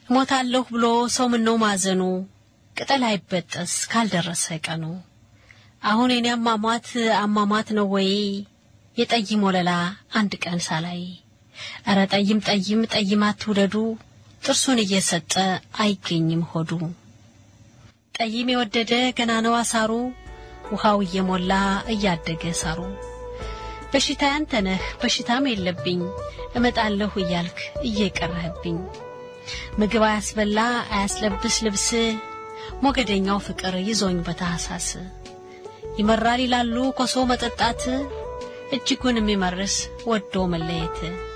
እሞታለሁ ብሎ ሰው ምነው ማዘኑ ቅጠል አይበጠስ ካልደረሰ ቀኑ። አሁን የኔ አሟሟት አሟሟት ነው ወይ የጠይም ወለላ አንድ ቀን ሳላይ። እረ ጠይም ጠይም ጠይም አትውደዱ ጥርሱን እየሰጠ አይገኝም ሆዱ። ጠይም የወደደ ገና ነው አሳሩ ውሃው እየሞላ እያደገ ሳሩ። በሽታ ያንተ ነህ በሽታም የለብኝ እመጣለሁ እያልክ እየቀረህብኝ ምግብ አያስበላ አያስለብስ ልብስ ሞገደኛው ፍቅር ይዞኝ በታህሳስ ይመራል ይላሉ ኮሶ መጠጣት እጅጉን የሚመርስ ወዶ መለየት